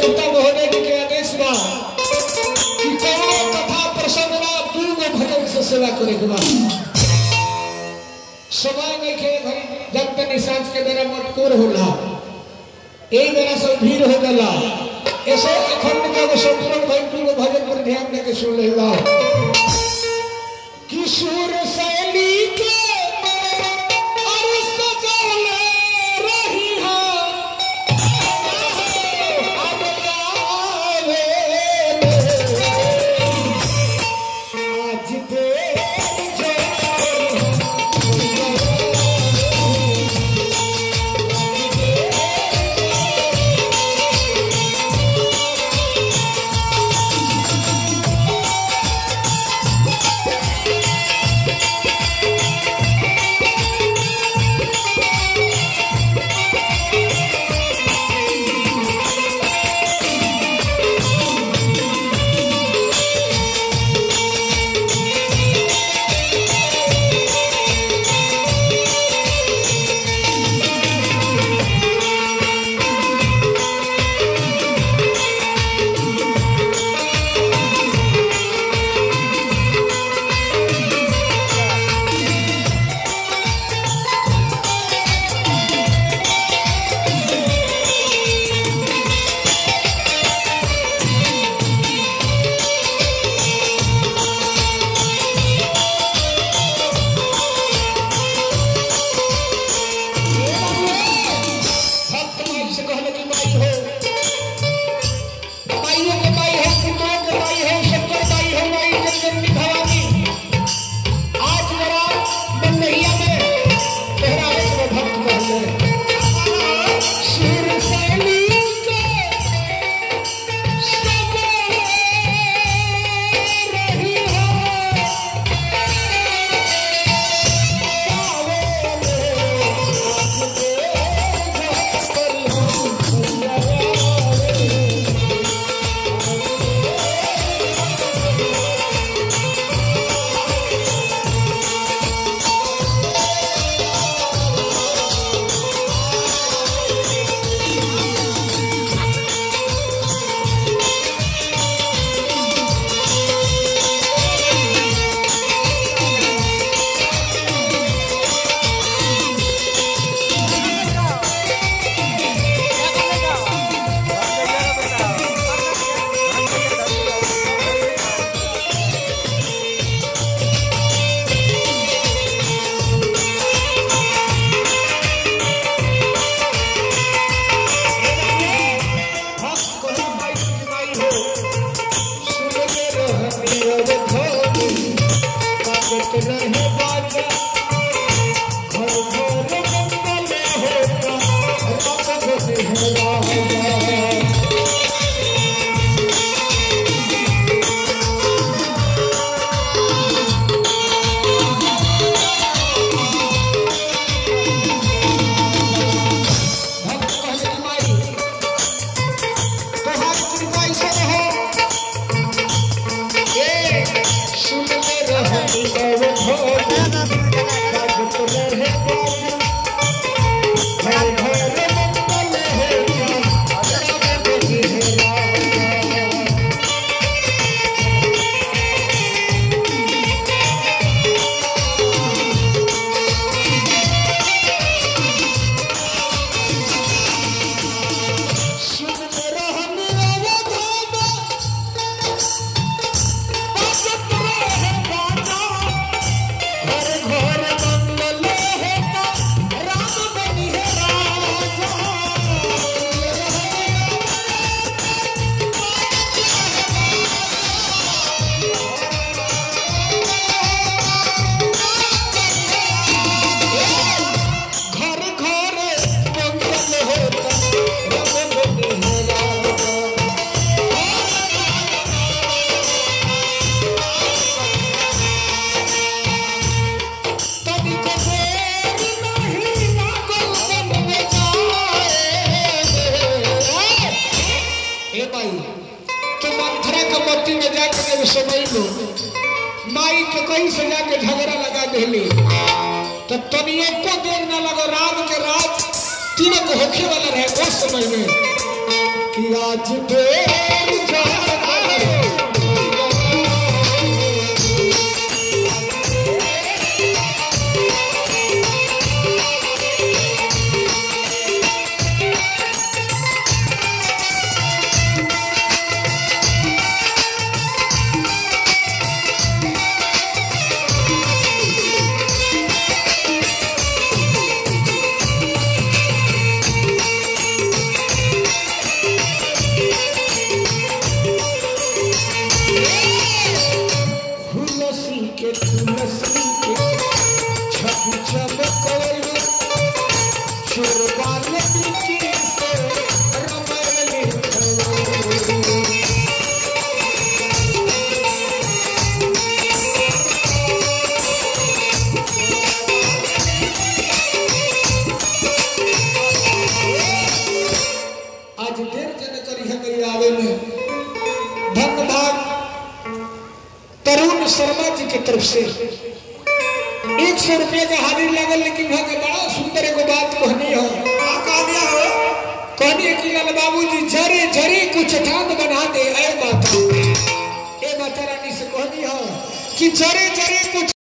देवता महोदय जी के आदेश बा कि कौनो कथा प्रसंग ना दू गो भजन से सेवा करे के बा समय नहीं के भाई जब तक सांझ के बेरा मटकोर होला यही बेरा सब भीड़ हो गला ऐसे अखंड के वो संपूर्ण भाई दू गो भजन पर ध्यान देके सुन लेला किशोर शैली के और सजौले रही हो अब आवे आज दे भक्त माई से कहले कि माई हो माइयों के माई हो पुत्रों के माई हो शंकर माई हो माई जगदम्बी भवानी आज जरा बंदहिया में पहरावे के भक्त कहले सुर शैली के सब रही हो रहे बाजा घर घर मंगल होता रब बसेरा भक्त कहले कि माई तोहार कृपा ऐसे रहे ए सुन ले रहनी अब भोर भक्त रहे बाजा घर घर मंगल होता रब बसेरा सुन रहन अवधान बाजत रहे बाजा घर घर मंगल होता राम बनी है राजा घर घर मंगल होता राम बनी है राजा तभी को देर नहीं लागल मन में जाए ए भाई तो मंथरा के मट्टी में जाके जब समय लो माई के कहीं से जाके झगड़ा लगा देली तो तनियो को देर न लगो राम के राज तीनों को होखे वाला रहे उस समय में कि आज बेर हुलसी के तुलसी के छप छप कोयल चुरबाल की से रमैली आज देर जन करी है मेरी आवे में धन्यवाद तरुण शर्मा जी के तरफ से एक सौ रुपये का हाजिर लगल लेकिन वहाँ के बड़ा सुंदर एगो बात कहनी हो कहनी है कि लाल बाबू जी जरे जरे कुछ ठान बना दे ऐ माता ए माता रानी से कहनी हो कि जरे जरे कुछ